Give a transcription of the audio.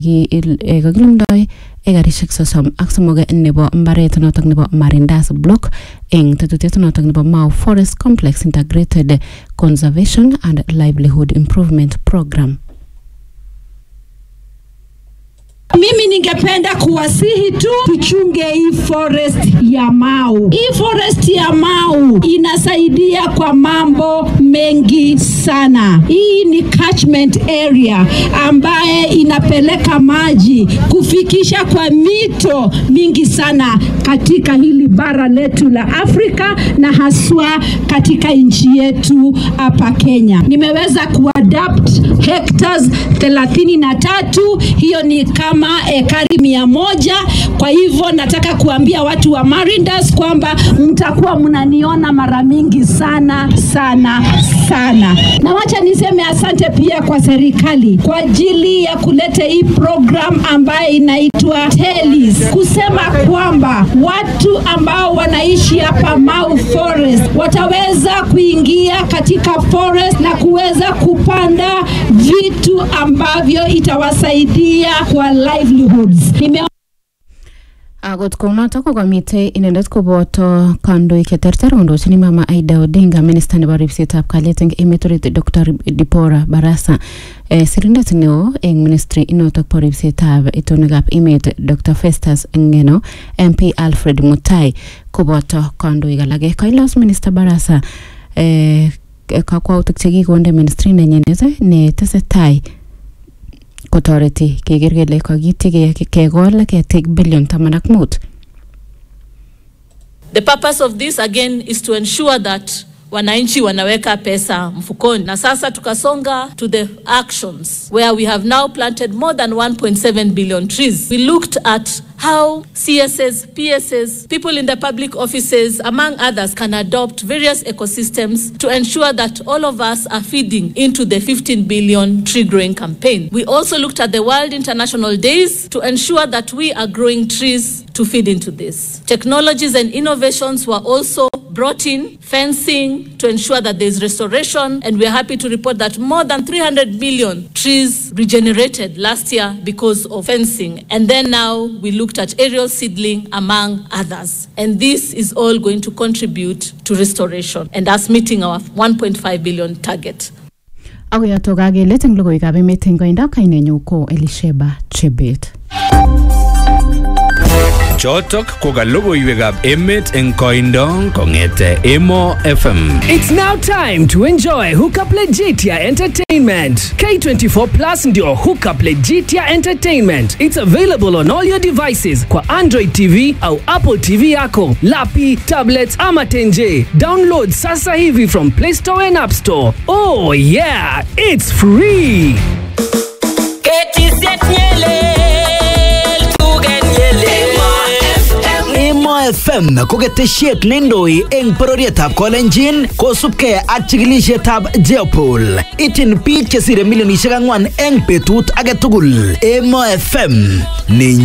kakilumdoi ekarishek sosom ak somok nebo mbaret notok nebo Marindas Block eng tetutiet notok nebo Mau Forest Complex Integrated Conservation and Livelihood Improvement Program. Mimi ningependa kuwasihi tu tuchunge hii forest ya Mau. Hii forest ya Mau inasaidia kwa mambo mengi sana. Hii ni catchment area ambaye inapeleka maji kufikisha kwa mito mingi sana katika hili bara letu la Afrika na haswa katika nchi yetu hapa Kenya. Nimeweza kuadapt hectares thelathini na tatu, hiyo ni kama ekari mia moja. Kwa hivyo nataka kuambia watu wa Marindas kwamba mtakuwa mnaniona mara mingi sana sana sana, na wacha niseme asante pia kwa serikali kwa ajili ya kuleta hii program ambayo inaitwa TELIS, kusema kwamba watu ambao wanaishi hapa Mau Forest wataweza kuingia katika forest na kuweza kupanda vitu ambavyo itawasaidia kwa livelihoods. Nime Akot kounotok ko kamitei inendet koboto kandoik cheterter kondochin Mama Aida Odinga, minista nebo ripsetab kalyet eng emet orit Dr. Dipora Barasa, eh, sirindet neo eng ministry inotok bo ripsetab itonwekab emet Dr. Festus Ngeno, MP Alfred Mutai koboto kandoik alake. Kailos minista Barasa eh, kakwautik chekikonde ministry nenyinet ne tesetai kotoreti keker kele kakityi kekol ketik bilion taman ak mut. The purpose of this again is to ensure that wananchi wanaweka pesa mfukoni, na sasa tukasonga to the actions where we have now planted more than 1.7 billion trees. We looked at how CSS, PSS, people in the public offices, among others, can adopt various ecosystems to ensure that all of us are feeding into the 15 billion tree growing campaign. We also looked at the World International Days to ensure that we are growing trees to feed into this. Technologies and innovations were also brought in, fencing to ensure that there's restoration, and we're happy to report that more than 300 million trees regenerated last year because of fencing. And then now we looked at aerial seedling, among others. And this is all going to contribute to restoration and us meeting our 1.5 billion target. Ako yotok kakelet eng logoiwekab emet eng koindo kainenyu ko Elisheba Chebet. Chotok ko ka logoiwekab emet eng koindo kong'ete Emo FM. It's now time to enjoy Hookup Legitia Entertainment. K24 Plus ndio Hookup Legitia Entertainment. It's available on all your devices kwa Android TV au Apple TV yako, lapi, tablets ama tenje. Download sasa hivi from Play Store and App Store. Oh yeah, it's free. Emo FM ko ketesiet neindoi eng bororietab Kolenjin kosubkei ak chikilisietab Jeopol. Ityin biik chesire milionisiek ang'wan eng betut age tugul. Emo FM ni